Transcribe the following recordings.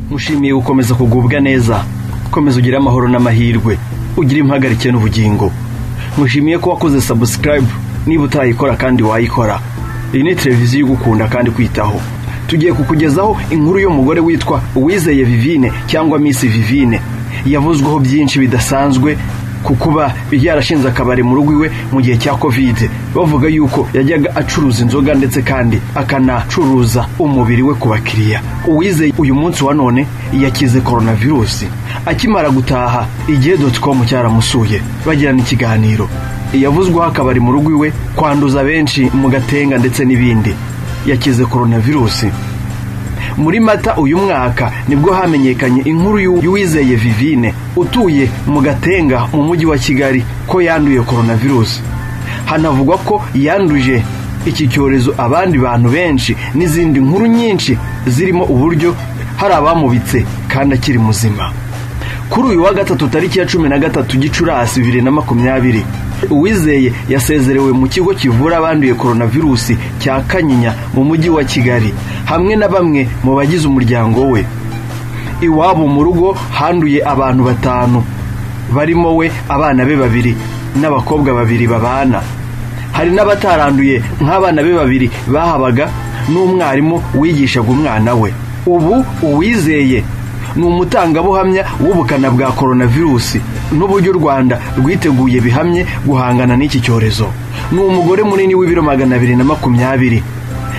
mushimiye gukomeza kugubwa neza komeza ugire amahoro n'amahirwe ugire impagarike n'ubugingo mushimiye ko wakoze sabusikarayibu niba utayikora kandi wayikora iyi ni televiziyo igukunda kandi kwitaho tugiye kukugezaho inkuru y'umugore witwa uwizeye vivine cyangwa misi vivine yavuzweho byinshi bidasanzwe ku kuba yarashinze akabari mu rugo iwe mu gihe cya kovide bavuga yuko yajyaga acuruza inzoga ndetse kandi akanacuruza umubiri we ku bakiriya uwizeye uyu munsi wa none yakize koronavirusi akimara gutaha igihe doti komu cyaramusuye bagirana ikiganiro yavuzweho akabari mu rugo iwe kwanduza benshi mu gatenga ndetse n'ibindi yakize koronavirusi muri mata uyu mwaka nibwo hamenyekanye inkuru y'uwizeye vivine utuye mu gatenga mu mujyi wa kigali ko yanduye koronavirusi hanavugwa ko yanduje iki cyorezo abandi bantu benshi n'izindi nkuru nyinshi zirimo uburyo hari abamubitse kandi akiri muzima kuri uyu wa gatatu tariki ya cumi na gatatu gicurasi bibiri na makumyabiri uwizeye yasezerewe mu kigo kivura abanduye koronavirusi cya kanyinya mu mujyi wa kigali hamwe na bamwe mu bagize umuryango we iwabo mu rugo handuye abantu batanu barimo we abana be babiri n'abakobwa babiri babana hari n'abataranduye nk'abana be babiri bahabaga n'umwarimu wigishaga umwana we ubu uwizeye ni umutangabuhamya w'ubukana bwa koronavirusi n'uburyo u rwanda rwiteguye bihamye guhangana n'iki cyorezo ni umugore munini w'ibiro magana abiri na makumyabiri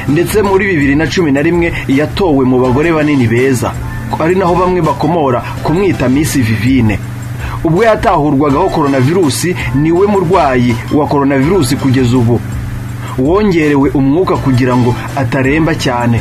ndetse muri bibiri na cumi na rimwe yatowe mu bagore banini beza ari naho bamwe bakomora kumwita misi vivine ubwo yatahurwagaho koronavirusi niwe murwayi wa koronavirusi kugeza ubu wongerewe umwuka kugira ngo ataremba cyane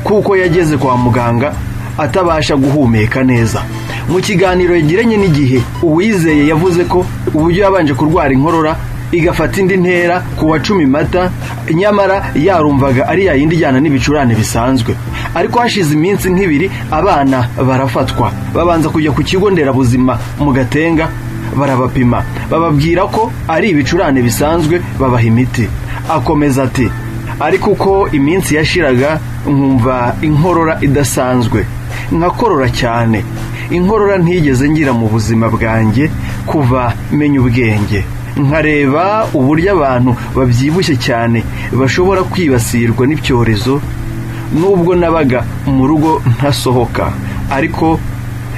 kuko yageze kwa muganga atabasha guhumeka neza mu kiganiro yagiranye n'igihe uwizeye yavuze ko uburyo yabanje kurwara inkorora igafata indi ntera ku wa cumi mata nyamara yarumvaga ari yayindi ijyana n'ibicurane bisanzwe ariko hashize iminsi nk'ibiri abana barafatwa babanza kujya ku kigo nderabuzima mu gatenga barabapima bababwira ko ari ibicurane bisanzwe babaha imiti akomeza ati ariko uko iminsi yashiraga nkumva inkorora idasanzwe nkakorora cyane inkorora ntigeze ngira mu buzima bwanjye kuva menya ubwenge nkareba uburyo abantu babyibushye cyane bashobora kwibasirwa n'ibyorezo nubwo nabaga mu rugo ntasohoka ariko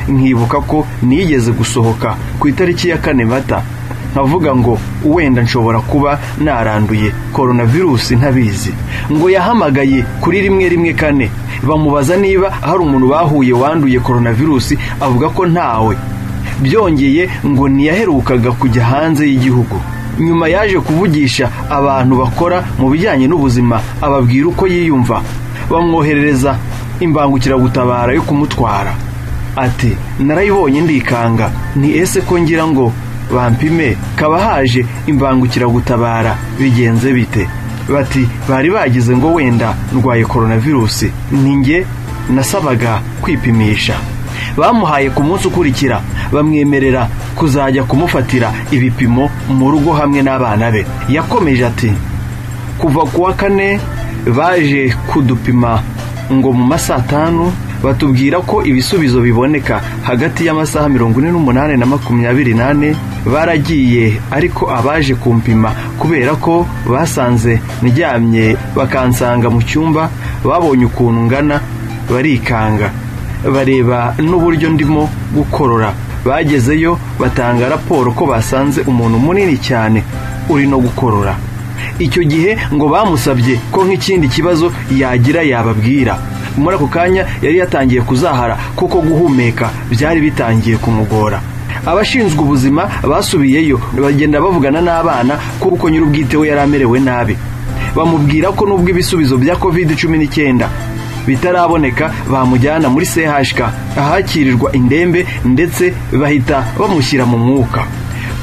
nkibuka ko nigeze gusohoka ku itariki ya kane mata nkavuga ngo wenda nshobora kuba naranduye koronavirusi ntabizi ngo yahamagaye kuri rimwe rimwe kane bamubaza niba hari umuntu bahuye wanduye koronavirusi avuga ko ntawe byongeye ngo ntiyaherukaga kujya hanze y'igihugu nyuma yaje kuvugisha abantu bakora mu bijyanye n'ubuzima ababwira uko yiyumva bamwoherereza imbangukiragutabara yo kumutwara ati narayibonye ndikanga ni ese ko ngira ngo bampime kaba haje imbangukiragutabara bigenze bite bati bari bagize ngo wenda ndwaye koronavirusi ninjye nasabaga kwipimisha bamuhaye ku munsi ukurikira bamwemerera kuzajya kumufatira ibipimo mu rugo hamwe n'abana be yakomeje ati kuva ku wa kane baje kudupima ngo mu masaa tanu batubwira ko ibisubizo biboneka hagati y'amasaha mirongo ine n'umunani na makumyabiri nane baragiye ariko abaje kumpima kubera ko basanze ndyamye bakansanga mu cyumba babonye ukuntu ngana barikanga bareba n'uburyo ndimo gukorora bagezeyo batanga raporo ko basanze umuntu munini cyane uri no gukorora icyo gihe ngo bamusabye ko nk'ikindi kibazo yagira yababwira muri ako kanya yari yatangiye kuzahara kuko guhumeka byari bitangiye kumugora abashinzwe ubuzima basubiyeyo bagenda bavugana n'abana kuko nyir'ubwite we yari amerewe nabi bamubwira ko n'ubwo ibisubizo bya covid cumi n'icyenda bitaraboneka bamujyana muri CHK ahakirirwa indembe ndetse bahita bamushyira mu mwuka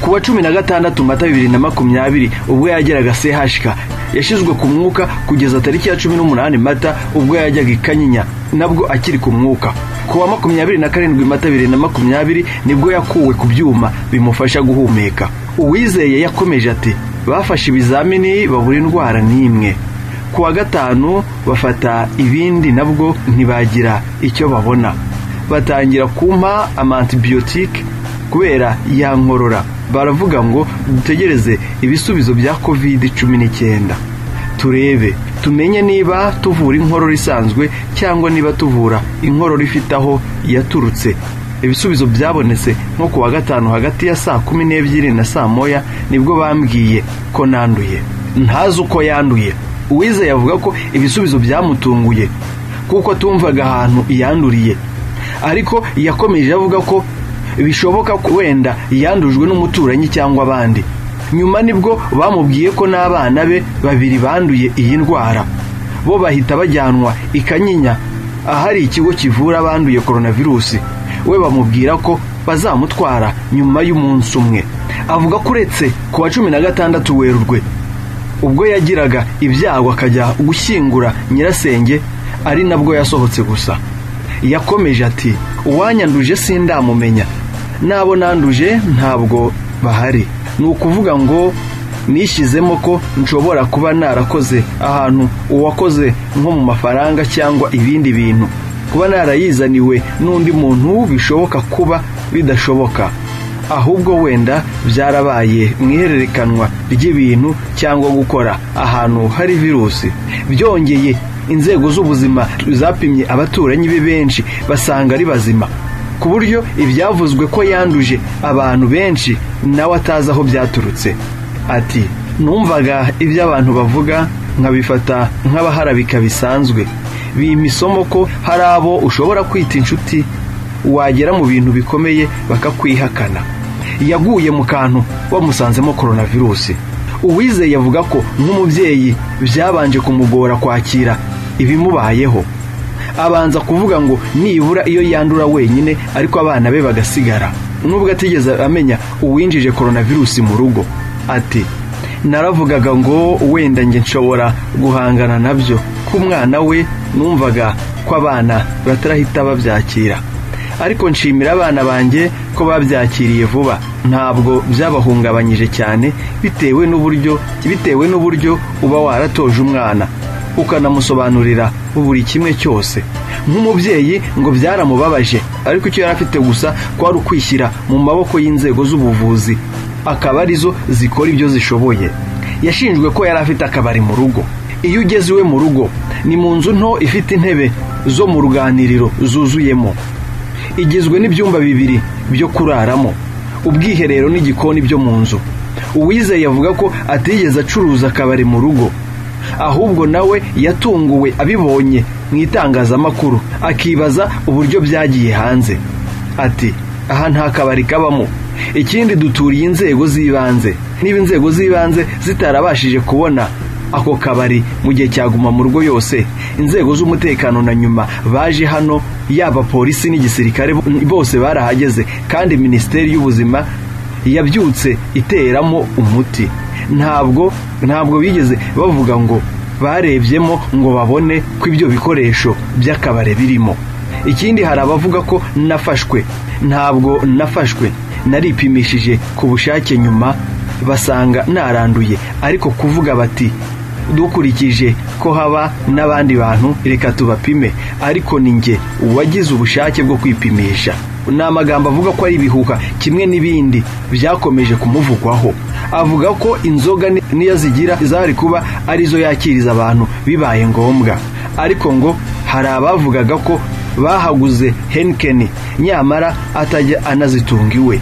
ku wa cumi na gatandatu mata bibiri na makumyabiri ubwo yageraga CHK yashyizwe ku mwuka kugeza tariki ya cumi n'umunani mata ubwo yajyaga i Kanyinya nabwo akiri ku mwuka ku wa makumyabiri na karindwi mata bibiri na makumyabiri nibwo yakuwe ku byuma bimufasha guhumeka uwizeye yakomeje ati bafashe ibizamini babura indwara n'imwe ku wa gatanu bafata ibindi nabwo ntibagira icyo babona batangira kumpa amantibiyotike kubera yankorora baravuga ngo dutegereze ibisubizo bya kovide cumi n'icyenda turebe tumenye niba tuvura inkorora isanzwe cyangwa niba tuvura inkorora ifite aho yaturutse ibisubizo byabonetse nko ku wa gatanu hagati ya saa kumi n'ebyiri na saa moya nibwo bambwiye ko nanduye ntazi uko yanduye uwizeye avuga ko ibisubizo byamutunguye kuko atumvaga ahantu yanduriye ariko yakomeje avuga ko bishoboka ko wenda yandujwe n'umuturanyi cyangwa abandi nyuma nibwo bamubwiye ko n'abana be babiri banduye iyi ndwara bo bahita bajyanwa i kanyinya ahari ikigo kivura abanduye coronavirusi we bamubwira ko bazamutwara nyuma y'umunsi umwe avuga ko uretse ku wa cumi na gatandatu werurwe ubwo yagiraga ibyago akajya gushyingura nyirasenge ari nabwo yasohotse gusa yakomeje ati uwanyanduje sindamumenya n'abo nanduje ntabwo bahari ni ukuvuga ngo nishyizemo ko nshobora kuba narakoze ahantu uwakoze nko mu mafaranga cyangwa ibindi bintu kuba narayizaniwe n'undi muntu bishoboka kuba bidashoboka ahubwo wenda byarabaye mu ihererekanwa ry'ibintu cyangwa gukora ahantu hari virusi byongeye inzego z'ubuzima zapimye abaturanyi be benshi basanga ari bazima ku buryo ibyavuzwe ko yanduje abantu benshi nawe atazi aho byaturutse ati numvaga ibyo abantu bavuga nkabifata nk'abaharabika bisanzwe imisomo ko hari abo ushobora kwita inshuti wagera mu bintu bikomeye bakakwihakana yaguye mu kantu bamusanzemo coronavirusi uwizeye avuga ko nk'umubyeyi byabanje kumugora kwakira ibimubayeho abanza kuvuga ngo nibura iyo yandura wenyine ariko abana be bagasigara nubwo atigeze amenya uwinjije coronavirusi mu rugo ati naravugaga ngo wenda njye nshobora guhangana nabyo ko umwana we numvaga ko abana batarahita babyakira ariko nshimira abana banjye ko babyakiriye vuba ntabwo byabahungabanyije cyane bitewe n'uburyo bitewe n'uburyo uba waratoje umwana ukanamusobanurira buri kimwe cyose nk'umubyeyi ngo byaramubabaje ariko icyo yari afite gusa kwari ukwishyira mu maboko y'inzego z'ubuvuzi akaba arizo zikora ibyo zishoboye yashinjwe ko yari afite akabari mu rugo iyo ugeze iwe mu rugo ni mu nzu nto ifite intebe zo mu ruganiriro zuzuyemo igizwe n'ibyumba bibiri byo kuraramo ubwiherero n'igikoni byo mu nzu uwizeye avuga ko atigeze acuruza akabari mu rugo ahubwo nawe yatunguwe abibonye mu itangazamakuru akibaza uburyo byagiye hanze ati aha nta kabari kabamo ikindi duturiye inzego z'ibanze niba inzego z'ibanze zitarabashije kubona ako kabari mu gihe cyaguma mu rugo yose inzego z'umutekano na nyuma baje hano yaba polisi n'igisirikare bose barahageze kandi minisiteri y'ubuzima yabyutse iteramo umuti ntabwo ntabwo bigeze bavuga ngo barebyemo ngo babone ko ibyo bikoresho by'akabare birimo ikindi hari abavuga ko nafashwe ntabwo nafashwe naripimishije ku bushake nyuma basanga naranduye ariko kuvuga bati dukurikije ko haba n'abandi bantu reka tubapime ariko ni njye uwagize ubushake bwo kwipimisha ni amagambo avuga ko ari ibihuha kimwe n'ibindi byakomeje kumuvugwaho avuga ko inzoga niyo zigira zari kuba arizo yakiriza abantu bibaye ngombwa ariko ngo hari abavugaga ko bahaguze henikeni nyamara atajya anazitunga iwe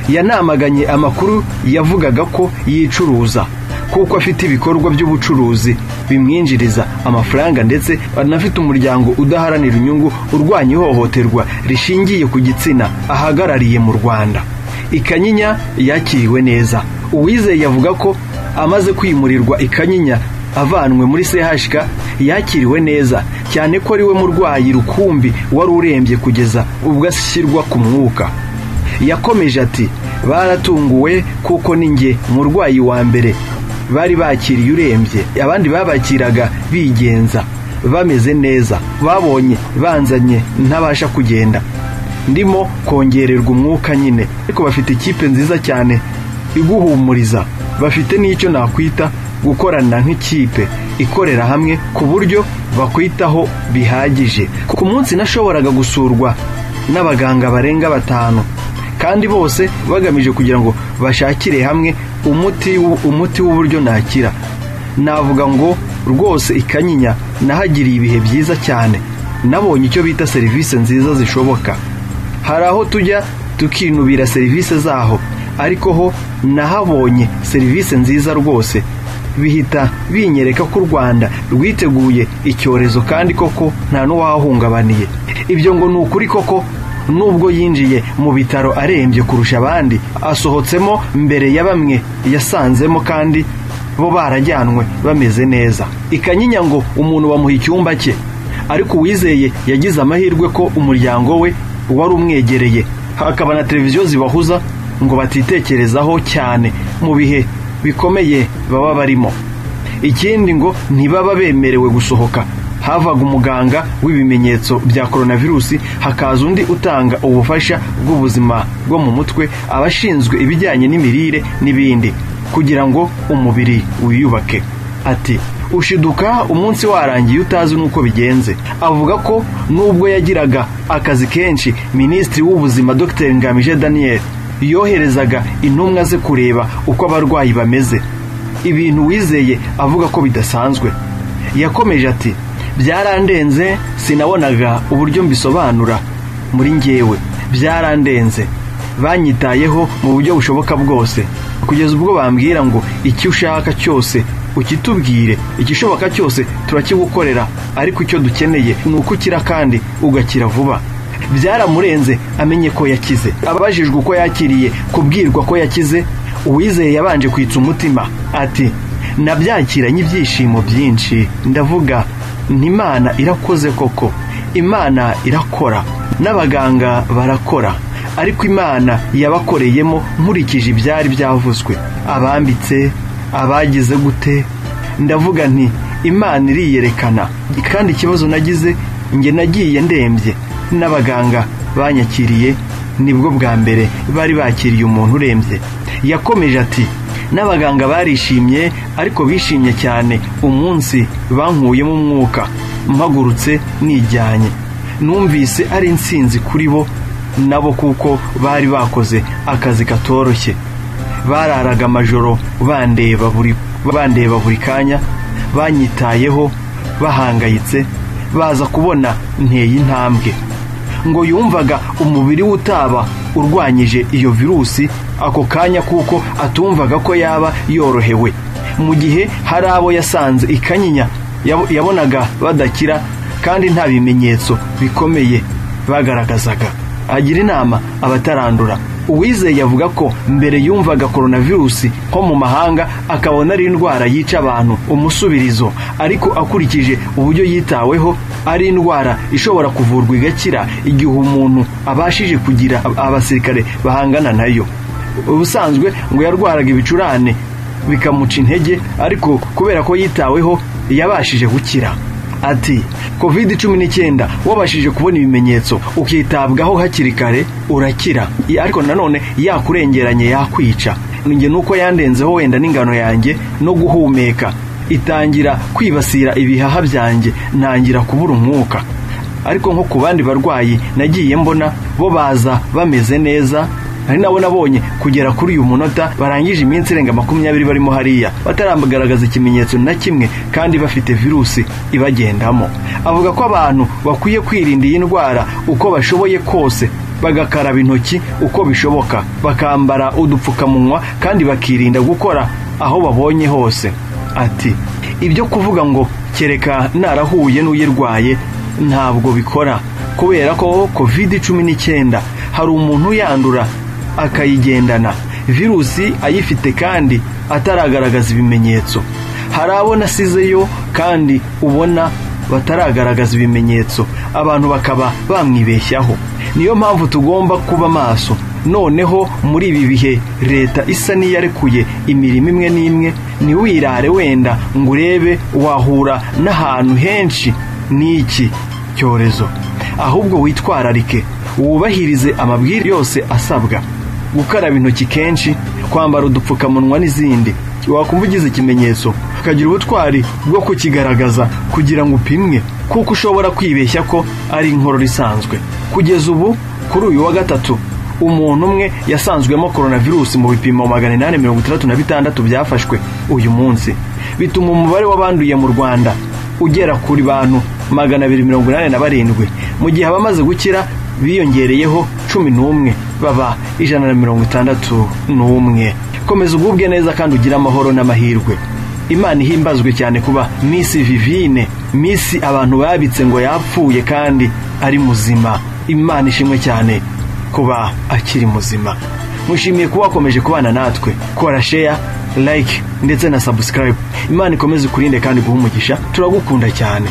yanamaganye amakuru yavugaga ko yicuruza kuko afite ibikorwa by'ubucuruzi bimwinjiriza amafaranga ndetse anafite umuryango udaharanira inyungu urwanya ihohoterwa rishingiye ku gitsina ahagarariye mu rwanda ikanyinya yakiriwe neza uwizeye avuga ko amaze kwimurirwa ikanyinya avanwe muri chk yakiriwe neza cyane ko ariwe murwayi rukumbi wari urembye kugeza ubwo ashyirwa ku mwuka yakomeje ati baratunguwe kuko ni njye umurwayi wa mbere bari bakiriye urembye abandi babakiraga bigenza bameze neza babonye banzanye ntabasha kugenda ndimo kongererwa umwuka nyine ariko bafite ikipe nziza cyane iguhumuriza bafite n'icyo nakwita gukorana nk'ikipe ikorera hamwe ku buryo bakwitaho bihagije ku munsi nashoboraga gusurwa n'abaganga barenga batanu kandi bose bagamije kugira ngo bashakire hamwe umuti w'u- umuti w'uburyo nakira navuga ngo rwose ikanyinya nahagiriye ibihe byiza cyane nabonye icyo bita serivisi nziza zishoboka hari aho tujya tukinubira serivisi zaho ariko ho nahabonye serivisi nziza rwose bihita binyereka ko u rwanda rwiteguye icyorezo kandi koko nta n'uwahungabaniye ibyo ngo ni ukuri koko nubwo yinjiye mu bitaro arembye kurusha abandi asohotsemo mbere ya bamwe yasanzemo kandi bo barajyanwe bameze neza ikanyinya ngo umuntu bamuha icyumba cye ariko uwizeye yagize amahirwe ko umuryango we wari umwegereye hakaba na televiziyo zibahuza ngo batitekerezaho cyane mu bihe bikomeye baba barimo ikindi ngo ntibaba bemerewe gusohoka havaga umuganga w'ibimenyetso bya coronavirusi hakaza undi utanga ubufasha bw'ubuzima bwo mu mutwe abashinzwe ibijyanye n'imirire n'ibindi kugira ngo umubiri wiyubake ati ushiduka umunsi warangiye utazi n'uko bigenze avuga ko nubwo yagiraga akazi kenshi minisitiri w'ubuzima dr ngamije daniel yoherezaga intumwa ze kureba uko abarwayi bameze ibintu wizeye avuga ko bidasanzwe yakomeje ati byarandenze sinabonaga uburyo mbisobanura muri njyewe byarandenze banyitayeho mu buryo bushoboka bwose kugeza ubwo bambwira ngo icyo ushaka cyose ukitubwire igishoboka cyose turakigukorera ariko icyo dukeneye ni uko ukira kandi ugakira vuba byaramurenze amenye ko yakize abajijwe uko yakiriye kubwirwa ko yakize uwizeye yabanje kwitsa umutima ati nabyakiranye ibyishimo byinshi ndavuga nti imana irakoze koko imana irakora n'abaganga barakora ariko imana yabakoreyemo nkurikije ibyari byavuzwe abambitse abagize gute ndavuga nti imana iriyerekana kandi ikibazo nagize njye nagiye ndembye n'abaganga banyakiriye nibwo bwa mbere bari bakiriye umuntu urembye yakomeje ati n'abaganga barishimye ariko bishimye cyane umunsi bankuyemo umwuka mpagurutse nijyanye numvise ari insinzi kuri bo nabo kuko bari bakoze akazi katoroshye bararaga amajoro bandeba buri bandeba buri kanya banyitayeho bahangayitse baza kubona nteye intambwe ngo yumvaga umubiri we utaba urwanyije iyo virusi ako kanya kuko atumvaga ko yaba yorohewe mu gihe hari abo yasanze ikanyinya yabo- yabonaga badakira kandi nta bimenyetso bikomeye bagaragazaga agira inama abatarandura uwizeye avuga ko mbere yumvaga coronavirusi nko mu mahanga akabona ari indwara yica abantu umusubirizo ariko akurikije uburyo yitaweho ari indwara ishobora kuvurwa igakira igihe umuntu abashije kugira abasirikare bahangana nayo ubusanzwe ngo yarwaraga ibicurane bikamuca intege ariko kubera ko yitaweho yabashije gukira ati covid cumi n'icyenda wabashije kubona ibimenyetso ukitabwaho hakiri kare urakira I- ariko nanone yakurengeranye yakwica njye nuko yandenzeho wenda n'ingano yanjye no guhumeka itangira kwibasira ibihaha byanjye ntangira kubura umwuka ariko nko ku bandi barwayi nagiye mbona bo baza bameze neza ari nabo nabonye kugera kuri uyu munota barangije iminsi irenga makumyabiri barimo hariya bataragaragaza ikimenyetso na kimwe kandi bafite virusi ibagendamo avuga ko abantu bakwiye kwirinda iyi ndwara uko bashoboye kose bagakaraba intoki uko bishoboka bakambara udupfukamunwa kandi bakirinda gukora aho babonye hose ati ibyo kuvuga ngo kereka narahuye n'uyirwaye ntabwo bikora kubera ko covid cumi n'icyenda hari umuntu uyandura akayigendana virusi ayifite kandi ataragaragaza ibimenyetso hari abo nasizeyo kandi ubona bataragaragaza ibimenyetso abantu bakaba bamwibeshyaho niyo mpamvu tugomba kuba maso noneho muri ibi bihe leta isa n'iyarekuye imirimo imwe n'imwe ntiwirare wenda ngo urebe wahura n'ahantu henshi n'iki cyorezo ahubwo witwararike wubahirize amabwiriza yose asabwa gukaraba intoki kenshi kwambara udupfukamunwa n'izindi wakumva ugize ikimenyetso ukagira ubutwari bwo kukigaragaza kugira ngo upimwe kuko ushobora kwibeshya ko ari inkorora isanzwe kugeza ubu kuri uyu wa gatatu umuntu umwe yasanzwemo coronavirus mu bipimo magana inani mirongo itandatu na bitandatu byafashwe uyu munsi bituma umubare w'abanduye mu rwanda ugera kuri bantu magana abiri mirongo inani na barindwi mu gihe abamaze gukira biyongereyeho cumi n'umwe baba ijana na mirongo itandatu n'umwe komeza ugubwe neza kandi ugire amahoro n'amahirwe imana ihimbazwe cyane kuba misi vivine misi abantu babitse ngo yapfuye kandi ari muzima imana ishimwe cyane kuba akiri muzima mushimiye kuba wakomeje kubana natwe kora sheya like ndetse na subscribe imana ikomeze ikurinde kandi guha umugisha turagukunda cyane